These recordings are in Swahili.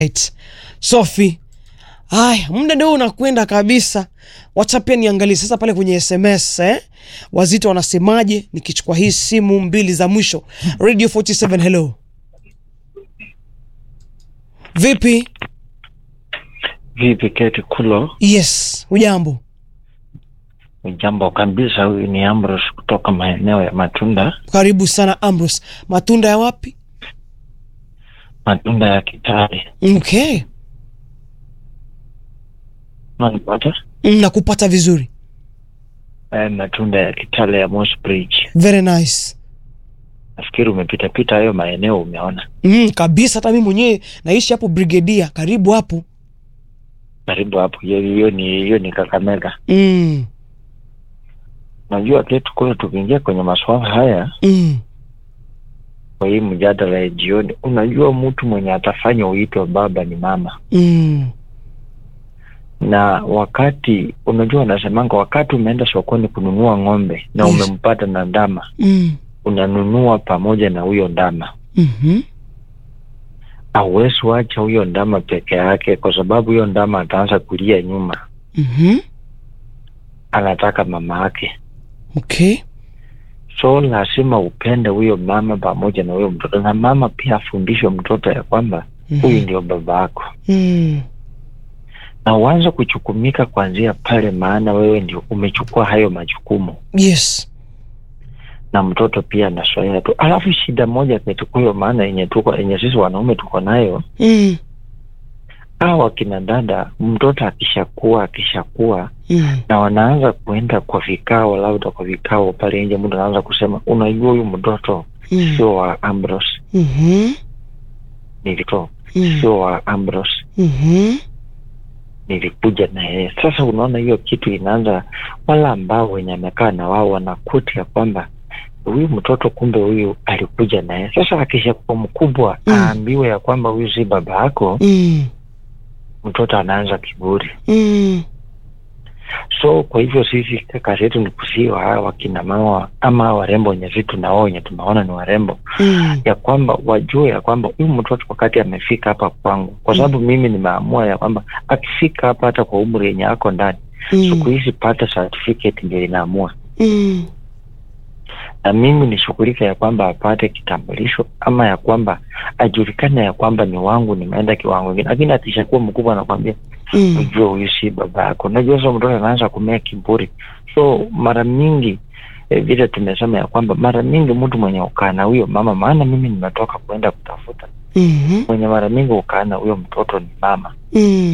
Right. Sophie. Haya, muda ndio unakwenda kabisa. Wacha pia niangalie sasa pale kwenye SMS eh? Wazito wanasemaje nikichukua hii simu mbili za mwisho. Radio 47 hello. Vipi? Vipi Keti Kulo? Yes, ujambo. Jambo kabisa. Huyu ni Ambrose kutoka maeneo ya Matunda, Karibu sana Ambrose. Matunda ya wapi? Matunda ya Kitale. Okay. Unanipata? Mm, Nakupata vizuri. Eh, Matunda ya Kitale ya Moss Bridge. Very nice. Nafikiri umepita pita hayo maeneo, umeona Mm, kabisa hata mimi mwenyewe naishi hapo Brigedia, karibu hapo. karibu hapo. Hiyo hiyo ni hiyo ni Kakamega. Mm. Unajua Keti Kulo, tukiingia kwenye masuala haya Mm. kwa hii mjadala ya jioni, unajua mtu mwenye atafanya uitwe baba ni mama, Mm. na wakati unajua, wanasemanga wakati umeenda sokoni kununua ng'ombe na Yes. umempata na ndama Mm. unanunua pamoja na huyo ndama. Mhm. Hauwezi wacha huyo ndama peke yake, kwa sababu huyo ndama ataanza kulia nyuma, Mhm. anataka mama yake. Okay. So lazima upende huyo mama pamoja na huyo mtoto, na mama pia afundishwe mtoto ya kwamba Mhm. huyu ndio baba yako, Mm. na uanze kuchukumika kuanzia pale, maana wewe ndio umechukua hayo majukumu, Yes. na mtoto pia anasoea tu. Alafu shida moja ketukuyo, maana yenye tuko yenye sisi wanaume tuko nayo Mm. hawa wakina dada, mtoto akishakuwa akishakuwa Mm. na wanaanza kuenda kwa vikao, labda kwa vikao pale nje, mtu anaanza kusema, unajua huyu mtoto Mm. sio wa Ambrose, Mhm. nilito Mm. sio wa Ambrose, Mhm. nilikuja na yeye. Sasa unaona hiyo kitu inaanza, wala ambao wenye amekaa na wao wanakuti ya kwamba huyu mtoto kumbe huyu alikuja na yeye. Sasa akishakuwa mkubwa Mm. aambiwe ya kwamba huyu si baba yako, Mm. mtoto anaanza kiburi. Mm. So kwa hivyo sisi kazi yetu ni kusiwa hawa wakina mama ama hawa warembo wenye vitu na wao wenye tumeona ni warembo Mm. ya kwamba wajue ya kwamba huyu mtoto wakati amefika hapa kwangu, kwa sababu mimi nimeamua ya kwamba akifika hapa hata kwa umri yenye ako ndani, siku Mm. hizi pata certificate ndio inaamua, Mm. na mimi nishughulika ya kwamba apate kitambulisho ama ya kwamba ajulikane ya kwamba ni wangu, nimeenda kiwango kingine. Lakini akishakuwa mkubwa anakwambia Mm. ujue huyu si baba yako. Unajua sasa mtoto anaanza kumea kiburi, so mara mingi eh, vile tumesema ya kwamba mara mingi mtu mwenye ukaa na huyo mama, maana mimi nimetoka kuenda kutafuta Mhm. mwenye mara mingi ukaa na huyo mtoto ni mama. Mm.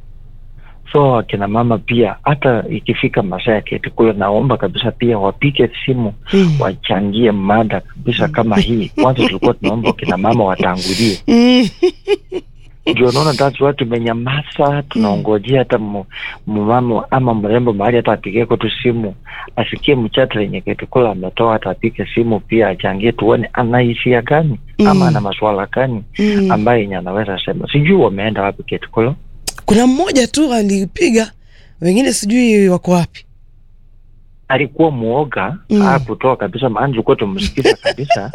So akina mama pia, hata ikifika masaa ya keti kule, naomba kabisa pia wapike simu Mm. wachangie mada kabisa kama hii. Kwanza tulikuwa tunaomba akina mama watangulie, Mm. ndio naona tatu watu tumenyamaza, tunaongojea hata mu- mumama ama mrembo mahali hata apigie kwetu simu, asikie mchata yenye keti kule ametoa, hata apike simu pia achangie, tuone ana hisia gani ama Mm. ana maswala gani Mm. ambaye yenye anaweza sema. Sijui wameenda wapi keti kule. Kuna mmoja tu alipiga, wengine sijui wako wapi. alikuwa mwoga Mm. hakutoa kabisa, maana tulikuwa tumsikiza kabisa.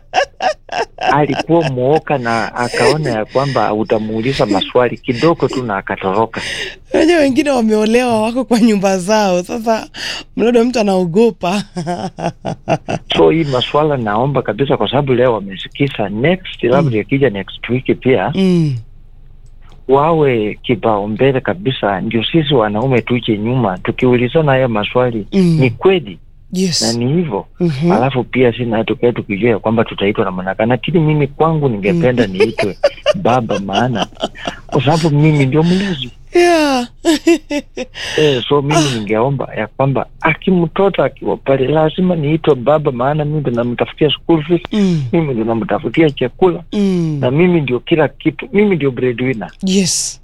alikuwa mwoga na akaona ya kwamba utamuuliza maswali kidogo tu na akatoroka. Wenyewe wengine wameolewa, wako kwa nyumba zao. Sasa mlado mtu anaogopa. So hii maswala naomba kabisa, kwa sababu leo wamesikiza, next labda ikija next week pia Mm. wawe kipaumbele kabisa, ndio sisi wanaume tuje nyuma tukiulizana haya maswali Mm. ni kweli na Yes. ni hivyo Mhm. alafu pia sina tukae tukijua ya kwamba tutaitwa na manaka, lakini mimi kwangu ningependa niitwe baba, maana kwa sababu mimi ndio mlezi Yeah. eh, so mimi ningeomba ya kwamba akimtoto akiwa pale lazima niitwe baba, maana mimi ndo namtafutia school fees, Mm. mimi ndo namtafutia chakula Mm. na mimi ndio kila kitu, mimi ndio breadwinner. Yes.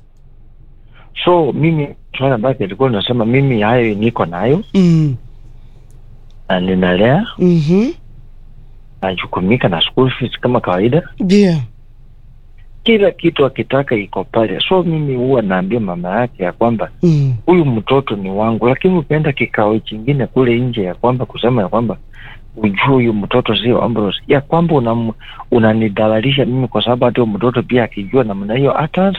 So mimi swala ambayo ilikuwa nasema mimi hayo niko nayo Mm. na ninalea Mhm. najukumika na school fees kama kawaida Yeah. kila kitu akitaka iko pale. So mimi huwa naambia mama yake ya kwamba Mm. huyu mtoto ni wangu, lakini ukienda kikao chingine kule nje ya kwamba kusema ya kwamba ujue huyu mtoto sio Ambrose, ya kwamba unam- unanidhalalisha mimi, kwa sababu hata huyo mtoto pia akijua namna hiyo ataanza